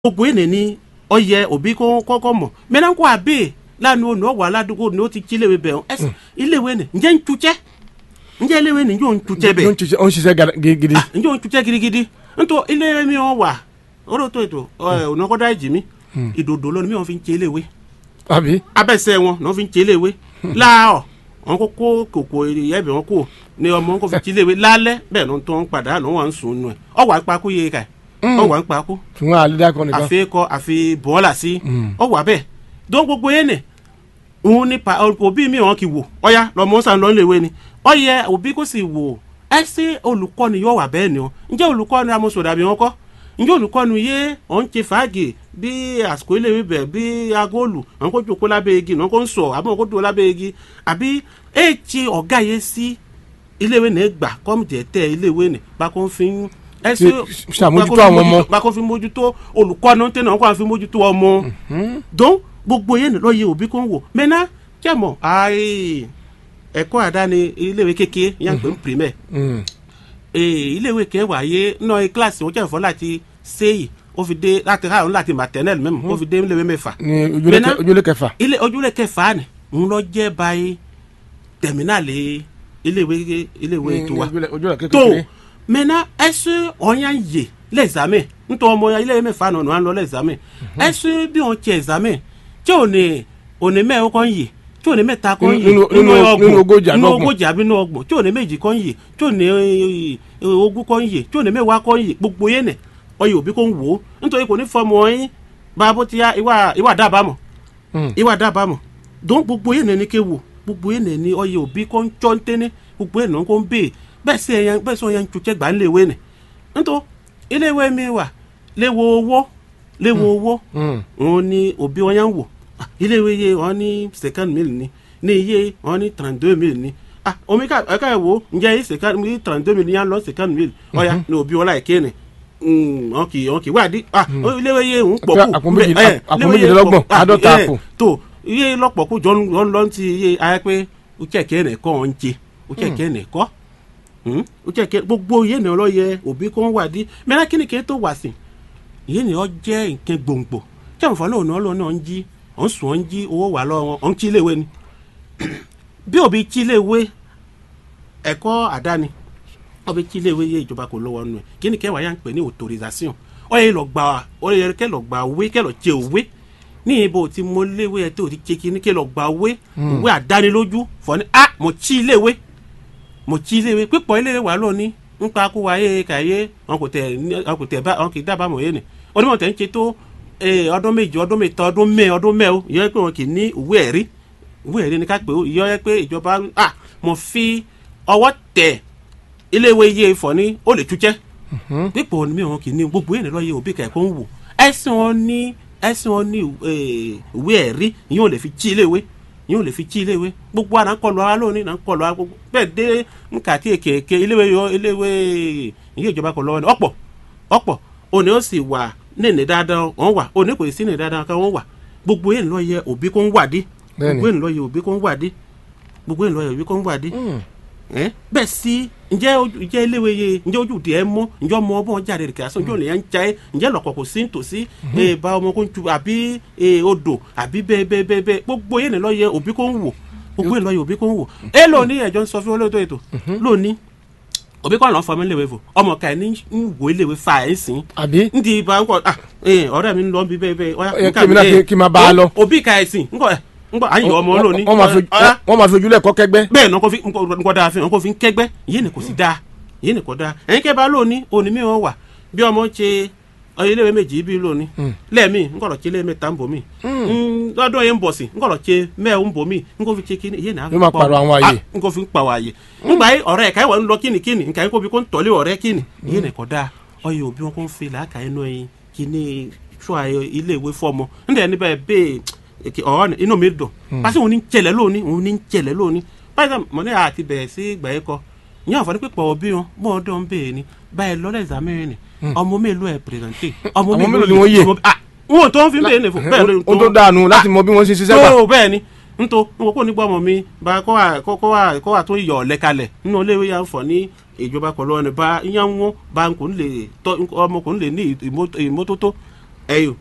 gbogbo ene ni ọyẹ òbí kó kọ́kọ́ mọ̀ mẹ́nà kó àbẹ́ lánàá ònà ọ̀wà aládùúgbò ni ó ti jí iléèwé bẹ̀ ọ́n ẹ̀sìn iléèwé ni ǹjẹ́ ń tutsẹ́ ǹjẹ́ iléèwé ni yóò ń tutsẹ́ bẹ̀ ó ń ṣiṣẹ́ ó ń ṣiṣẹ́ gada- gidigidi. ah ǹjẹ́ ó ń tutsẹ́ gidigidi ntọ́ iléèwé mi wọ́n wà ọ̀rọ̀ tó ètò ọ̀nà kọ́dá ìjì mi ìdòdò lónìí mi wọ́n fi ń tse iléèwé àbí. abẹ́sẹ̀ wọn ni wọ́n fi ń tse iléèwé láàọ̀ wọn kó kó kòkò ẹ̀bẹ̀ wọn kó ni ọmọ wọn kó fi tse iléèwé lálẹ́ bẹ́ẹ̀ ló ń tó ń padà ló wà ń sùn nù ẹ̀ ọ̀wà ń pakú yé ka ẹ̀ ọ̀wà ń pakú ṣùgbọ́n àlédàkọ nìkan. àfi kọ àfi bọ́ọ̀là sí ọ̀wà bẹ́ẹ̀ dọ́n gbogbo yẹn nì òun ní pa òbí mi wọn kì wò ọ̀ya lọ́mọ sàn lọ́n lè wé ni ọ̀yẹ òbí kò sì wò ẹ ṣe olùkọ́ni yóò wà bẹ́ẹ̀ ni o ǹjẹ́ olùkọ́ni amọ̀sọ̀ dàbí wọn kọ́ ǹjẹ́ olùkọ́ni yé ọ̀n ṣe fàájì bí àsìkò ilé wíbẹ̀ bí agóòlù àwọn kò jòkó lábẹ́ igi àwọn kò ń sọ àbí wọn kò dúró lábẹ́ igi àbí ẹ ṣe ọ̀gá yẹ sí iléèwé ní gbà kọ́mìtì ẹ̀tẹ́ iléèwé ní bákan fi ń ẹ ṣe Ṣe- ṣàmójútó bákan fi àwọn ọmọ. mójútó- bákan fi mójútó olùkọ́ni tẹ̀ náà kó àwọn fi mójútó ọmọ dọ́n gbogbo yẹn lọ yẹ òbí kò ń wò mẹ́ná jẹ́mọ̀ ayé ẹ̀kọ́ àdáni iléèwé kékeré yẹn pé ń pèmẹ́ Mm. iléèwé kẹwàá yé náà kíláàsì wọn jẹ́ ìfọ́ láti séyì ó fi dé láti ráàrún láti maternel mẹ́mu ó fi dé iléèwé mẹ́fà ní ojúlé Mẹ́ná- kẹ- ojúlé kẹfà. ilé ojúlé kẹfà ni ń lọ jẹ́ báyìí tẹ̀mínàlì iléèwé iléèwé Ní- tiwa ní ojúlé- ojúlé tó kékeré. mẹ́ná ẹ̀sùn ọ̀yàn yè lẹ́sàmẹ̀ nítorí ọmọ iléèwé mẹ́fà náà ni wọ́n lọ lẹ́sàmẹ̀ ẹ̀sùn bí wọ́n tiẹ̀ ẹ̀sàmẹ̀ tí ò ní òní mẹ́rin kan yè tí ò ní mẹ́ta kan yè Nínú- nínú- nínú ogójì àbí nínú ọgbọ̀n. ogójì àbí nínú ọgbọ̀n tí ò ní méjì kan yè tí ò ní eh, eh, ogún kan yè tí ò ní mẹ́wàá kan yè gbogbo yẹn nẹ̀ ọyẹ òbí kò ń wò ó nítorí kò ní fọmọ yín bá bó ti yá ìwà ìwà dábàámọ̀ Mm. ìwà dábàámọ̀ dùn gbogbo yẹn ní ké wò gbogbo yẹn ní ọyẹ òbí kò ń tsọ́ ń tẹ́ni gbogbo yẹn ní kò ń bèè bẹ́ẹ̀ sí ẹ̀yàn bẹ́ẹ̀ sọ yẹn ń tutsẹ́ gbà ń léwé nì nítorí iléèwé mi wà léwo owó léwo owó Mm. òun ni òbí wọn yẹn ń wò Ah, iléèwé yẹ wọn ní second mill ni ní iye wọn ní trente deux mill ni ah omi ká ẹ̀ka ẹ̀ wo ǹjẹ́ yìí second mill trente deux mill ni yẹn lọ second mill ọ̀ya ni òbí wọn láì kéènì wọn kì wọn kì í wádìí ah iléèwé yẹ ń pọ̀ kù Àpò méjì- bẹ́ẹ̀, àpò iléèwé yẹ méjìlélọ́gbọ̀n, pọ̀- ah, àádọ́ta eh, àpò. tó iye lọ́pọ̀ kó jọ ń lọ ti iye ayé pé ó kẹ̀kẹ́ ẹ̀ kọ́ ọ̀ ń jẹ ó kẹ̀kẹ́ ẹ̀ kọ́ ó kẹ̀kẹ́ gbogbo iye ni ọlọ́yẹ òbí kó ń wádìí mẹ́rẹ́ kí ni kí n tó wà sí ìyẹn ni ọ jẹ́ nǹkan gbòǹgbò tí àwọn fọlọ́ òní ọlọ́run náà ń jí ọ̀ ń sùn ọ̀ ń jí owó wà lọ́wọ́ wọn ọ̀ ń kí iléèwé ni bí òbí kí iléèwé ẹ̀kọ́ àdáni òbí kí iléèwé yé ìjọba kò lọ́wọ́ nù ẹ̀ kí ni kẹwàá yà ń pè ní autorisation ọ yẹ lọ gba ọ yẹ kẹ lọ gba òwe kẹ lọ jẹ òwe ní ibo tí mo léwé ẹ tó ti jẹ kí ni kẹ lọ gba òwe òwe àdánilójú fọ ni ah mo tí iléèwé mo tí iléèwé pípọ̀ iléèwé wà lónìí ń pa kó wa yé kàyé wọn kò tẹ wọn kò tẹ bá wọn kì í dábàá mọ̀ yé ni onímọ̀ tẹ̀ ń ṣe tó eh, ọdún méjì ọdún mẹ́ta ọdún mẹ́ ọdún mẹ́ o ìyọ́ pé wọn kì í ní ìwé ẹ̀rí ìwé ẹ̀rí ni ká pé o ìyọ́ pé ìjọba ah mo fi ọwọ́ tẹ̀ iléèwé yé ifọ̀ ní ó lè tújẹ́ pípọ̀ ní mi wọn kì í ní gbogbo yẹn lọ́ọ́ yẹ òbí kẹ̀kọ́ ń wò ẹ̀sìn wọn ní ẹ̀sìn wọn ní eh, ìwé ẹ̀rí ìyẹn ò lè fi tí iléèwé ìyẹn ò lè fi tí iléèwé gbogbo àná kọlu ara lónìí náà kọlu ara gbogbo bẹ́ẹ̀ dé nǹka tí èkèké iléèwé yọ iléèwé ìyẹn ìjọba kọ lọ́wọ́ ni ọ̀pọ̀ ọ̀pọ̀ òní ó sì wà nínú dáadáa wọn wà òní kò sí nínú dáadáa kan wọn wà gbogbo yẹn lọ́ọ́ yẹ òbí kó ń wàdí Bẹ́ẹ̀ni. gbogbo yẹn lọ́ọ́ yẹ òbí kó ń wàdí gbogbo yẹn lọ́ọ́ yẹ òbí kó ń wàdí ẹ bẹ́ẹ̀ sí ǹjẹ́ ojú ǹjẹ́ iléèwé ye ǹjẹ́ ojú tiẹ̀ mọ́ ǹjẹ́ ọmọ ọmọ jáde rẹ̀ kìlásán ǹjẹ́ olèyàn ń ja ẹ́ ǹjẹ́ lọ́kọ̀ kò sí nítòsí ẹ bá ọmọ kó ń tu àbí ẹ odò àbí bẹ́ẹ̀ bẹ́ẹ̀ bẹ́ẹ̀ bẹ́ẹ̀ gbogbo yẹn lọ yẹ òbí kó ń wò gbogbo yẹn lọ yẹ òbí kó ń wò ẹ lónìí ẹjọ́ ń sọ fún olóòótọ́ ètò lónìí òbí kọ́ ọ̀nà fọmọ iléèwé fò ọmọ ká ẹ ní ń wò iléèwé fa ẹ̀ ń sìn àbí. ndí ibà ń kọ ah ẹ ọ̀rẹ́ mi ń lọ bí bẹ́ẹ̀ bẹ́ẹ̀ ọ̀yá Ẹ, nǹkan kí èmi náà mi, kí- ẹ, kí n máa bá a lọ. òbí ká ẹ̀ sìn ńkọ ẹ̀ ńkọ ayọ̀ ọmọ lónìí wọ́n máa fi ọ̀yá wọ́n máa fi ojúlẹ̀ kọ́ kẹ́gbẹ́. bẹ́ẹ̀ náà kò fi nǹkan dáa fi hàn kò fi ń kẹ́gbẹ́ yìí ni kò sí dáa yìí ni kò dáa ẹ̀yin kẹ́ bá lónìí òní mi wọn wà bí ọmọ ṣe ọyọ iléèwé méjì bí lónìí lẹ́ẹ̀mí nkọ̀rọ̀ ṣe lé mẹ́ta ń bò mí lọ́dún yẹn ń bọ̀ sí nkọ̀rọ̀ ṣe mẹ́ẹ̀ ń bò mí nkó fi ṣe kíni yìí náà Yóò máa pààrọ̀ àwọn àyè. nkó fi ń pààrọ̀ àyè nígbà yìí ọ̀rẹ́ ẹ̀ka ìwà ń lọ kíni kíni nǹkan yìí kó fi kó ń tọ́lé ọ̀rẹ́ kíni yìí ni kò dáa ọyọ òbí wọn kó ń fi làákà inú ẹyin kíní sọ iléèwé fọmọ nígbà yẹn níbẹ̀ bẹ́ẹ̀ èkì ọ̀rọ̀ ni inú mi dùn pàṣẹ òun ní ń jẹlẹ̀ lónìí òun ní ń jẹlẹ̀ lónìí báyìí mọ̀ ní àti bẹ̀rẹ̀ sí ìgbà yẹn kọ ní àǹfààní pípọ̀ òbí wọn bọ́ ọdún ń bèèrè ni báyìí lọ́lẹ̀ ìsàmìrìn ni ọmọ mélòó ẹ̀ pèrèntè ọmọ Àwọn mélòó ni wọ́n yè? ah wọn ò tó ń fi ń bèèrè nìfọ bẹ́ẹ̀ ló ó tó dànù láti mọ bí wọ́n ṣe ṣiṣẹ́ gbà. tó bẹ́ẹ̀ ni nto n kò ní gbọ́ ọmọ mi bá kọ́ wà kọ́ wà kọ́ wà tó yọ̀ ọ̀lẹ́ kalẹ̀ nínú iléèwé yà ń fọ̀ ní ìjọba kọ̀ lọ́wọ́ ni bá yàn wọ́n bá n kò ní lè tọ́ ọmọ kò ní lè ní ìmọ́tótó ẹyọ